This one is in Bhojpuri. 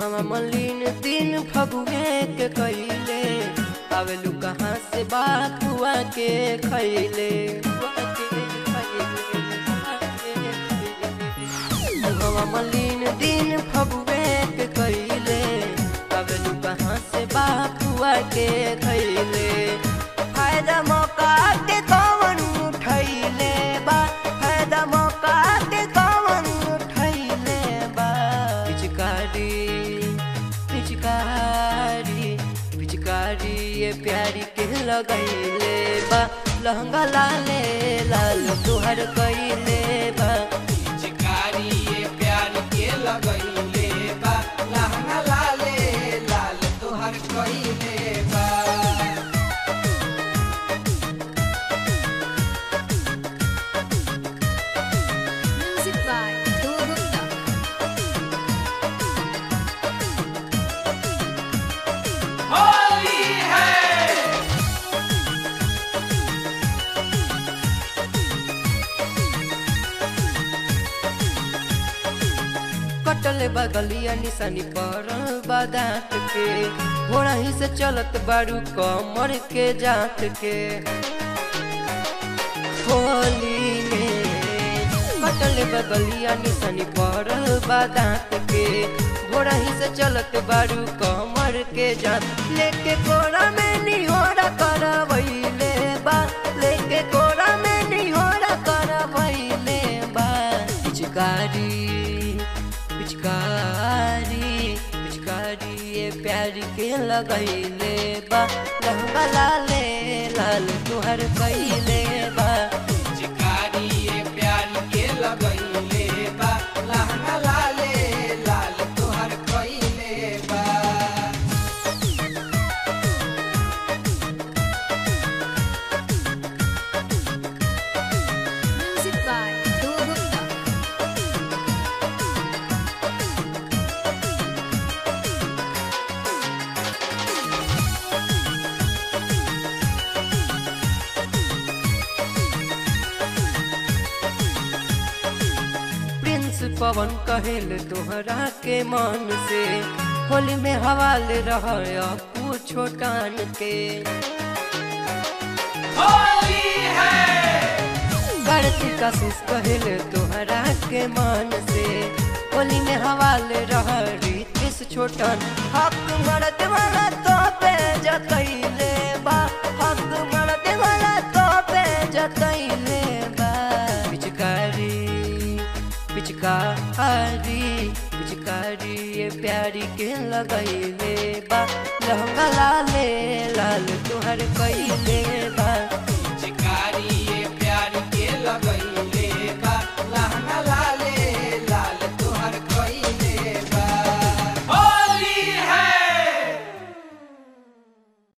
मुहवा मलिन दिन फगुए के कैले आवेलू कहाँ से बात हुआ के खैले मुहवा मलिन दिन फगुए के कैले आवेलू कहाँ से बात हुआ के खैले फायदा मौका के कौन उठैले बा फायदा मौका के कौन उठैले बा पिचकारी पिचकारी पिचकारी ये प्यारी के लगैले बा लहंगा लाले लाल तुहर कैले बा चिकारी ये प्यार के लगैले बा लहंगा लाले लाल तोहर कइले बा Music by Dhruv Gupta. Holi है कटल बगलिया निशानी पर बादात के घोड़ा ही से चलत बारू कमर के जात के होली में कटल बगलिया निशानी पर बादात के घोड़ा ही से चलत बारू कमर के जात लेके कोड़ा में निहोरा करवैले बा लेके कोड़ा में निहोरा करवैले बा पिचकारी पिचकारी पिचकारी ये प्यार के लगैले बा लहंगा लाले लाल तुहर कैले बा चिकारी ये प्यार के लगैले बा लहंगा लाले लाल तोहर कइले बा Music by Dhruv Gupta. Prince Pawan कहेल तोहरा के मन से होली में हवाल रह पूछो टान के होली है बढ़ती कशिश कहेल तोहरा के मन से होली में हवाल रह रीतिस छोटन हक मरद वाला तो पे जतैले बा हक मरद वाला तो पे जतैले बा पिचकारी पिचकारी पिचकारी ये प्यारी के लगैले बा लहंगा लाले लाल तुहर कैले बा